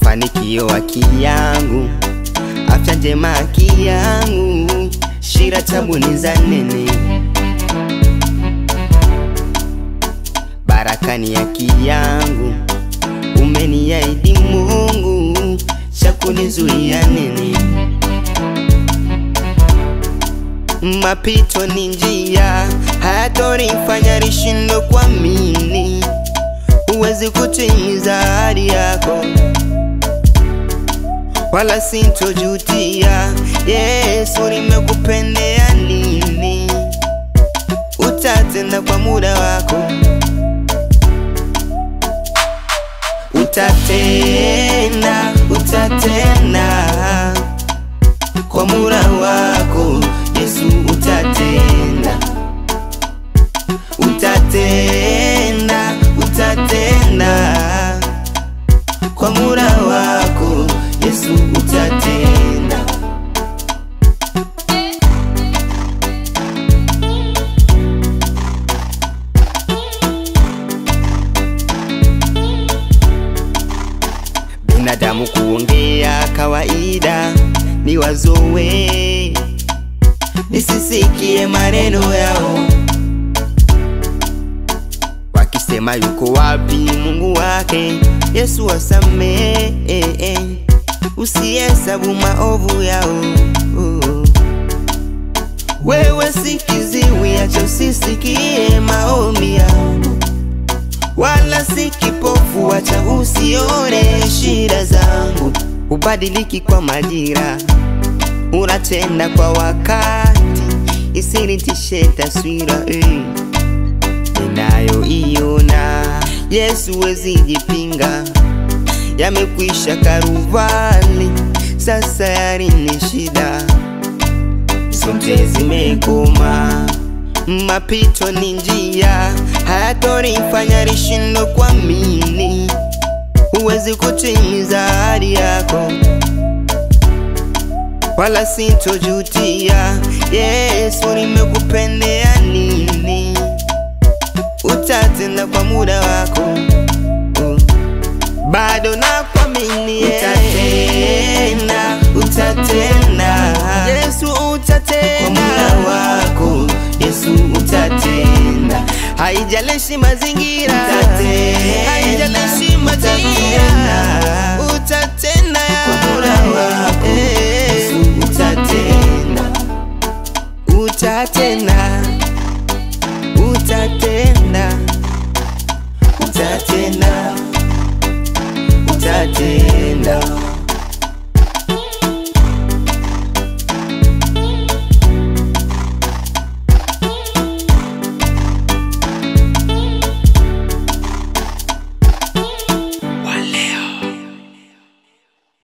mafanikio haki yangu, afya njema haki yangu, shira tabu ni za nene, baraka ni haki yangu, umeniahidi Mungu, cha kunizuia nini? Mapito ni njia, hayatonifanya nishindwe kuamini. Huwezi kutimiza ahadi yako, wala sintojutia. Yesu, nimekupendea nini? Utatenda kwa muda wako, utatenda, utatenda kwa muda wako Yesu, utatenda, utatenda, utatenda kwa muda wako Yesu, utatenda. Binadamu kuongea kawaida ni wazowe, nisisikie maneno yao wakisema yuko wapi Mungu wake. Yesu wasamehe, usihesabu maovu yao. Wewe si kiziwi, acha usisikie maombi yangu, wala si kipofu, acha usione shida zangu. Ubadiliki kwa majira, unatenda kwa wakati, isinitishe taswira eh, ninayoiona. Yesu wezi jipinga, yamekwisha karuvali, sasa yari ni shida zote zimekoma. Mapito ni njia, hayatonifanya nishindwe kuamini. Huwezi kutimiza ahadi yako, wala sintojutia. Yesu, nimekupendea nini? Utatenda kwa muda wako, bado nakuamini. Utatenda, utatenda, Yesu utatenda kwa muda wako, Yesu utatenda, haijalishi mazingira, haijalishi mazingira, utatenda Kwa muda wako, Yesu utatenda. utatenda, utatenda, Utatenda, utatenda.